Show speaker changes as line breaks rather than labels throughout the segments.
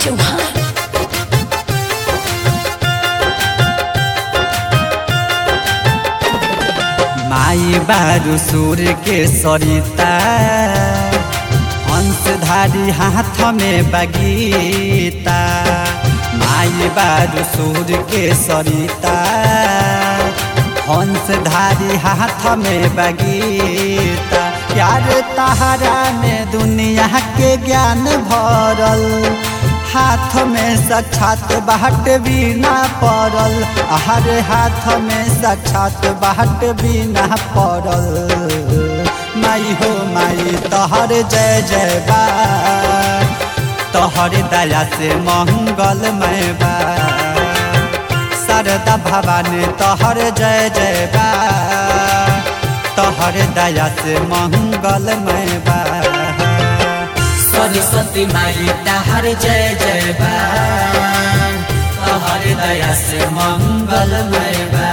चौहान
माई बारू सूर्य के सरिता हंसधारी हाथ में बगीता माई बारू सूर्य के सरिता हंसधारी हाथ में बगीता प्यार तहरा में दुनिया के ज्ञान भरल हाथ में साक्षात बाट बिना पड़ल हर हाथ में साक्षात बाट बिना पड़ल माई हो माई तोहर जय जय बा तोहर दया से मंगल मैं बा शारदा भवानी तोहर जय जय बा तोहर दया से मंगल मैं बा
सरस्वती माई तहर जय जय बा तोहर दया से मंगलमय बा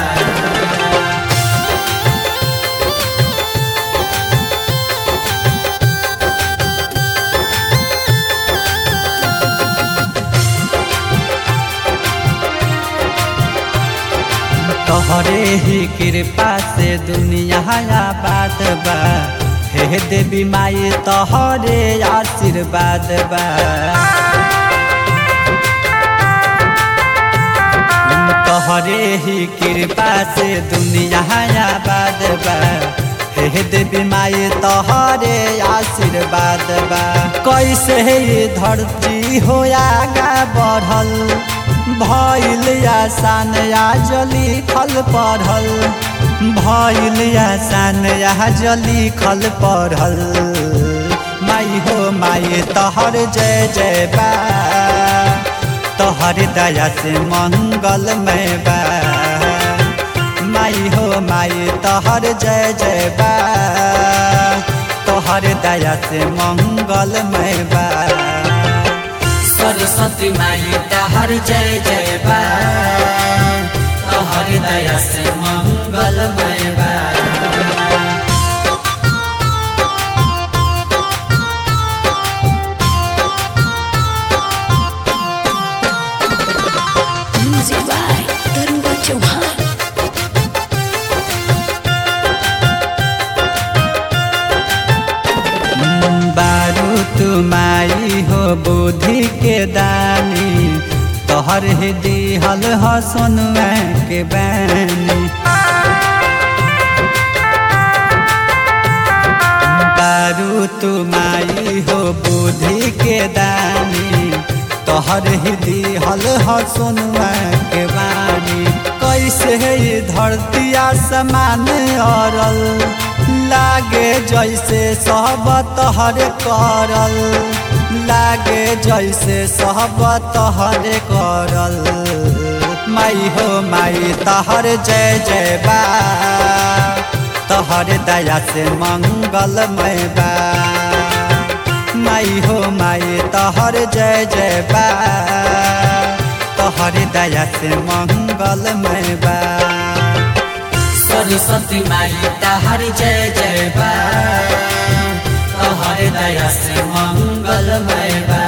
तोहरे ही कृपा से दुनिया बात बा हे देवी माई तोहरे आशीर्वाद बा तोहरे ही कृपा से दुनिया बात बा हे देवी माई तोहरे आशीर्वाद बा कैसे ये धरती हो आगा बढ़ल भइल आसान आजली खल पढ़ल भइल आसान आजली खल पढ़ल माई हो माई तोहर जय जय बा तोहर दया से मंगल में बा माई हो माई तोहर जय जय बा तोहर दया से मंगल में बा
सरस्वती माई तहर जय जय बा तोहर दया से मंगलमय बा
म्यूजिक बाय तरुवा चौहान
बारू तुमाई हो बुद्धि के दानी तोहर ही दिहल ह सोनुआ के बानी बारू तुमाई हो बुद्धि के दानी तोहर ही दिहल ह सोनुआ के बानी कैसे ये धरती आसमान अरल लागे जैसे सब तोहर करल लागे जैसे सब तोहर करल माई हो माई तोहर जय जय बा तोहर दया से मंगल मैं बा माई हो माई तोहर जय जय बा तोहर दया से मंगल मैं बा
सरस्वती माई तहर जय जय बा तोहर दया से मंगलमय बा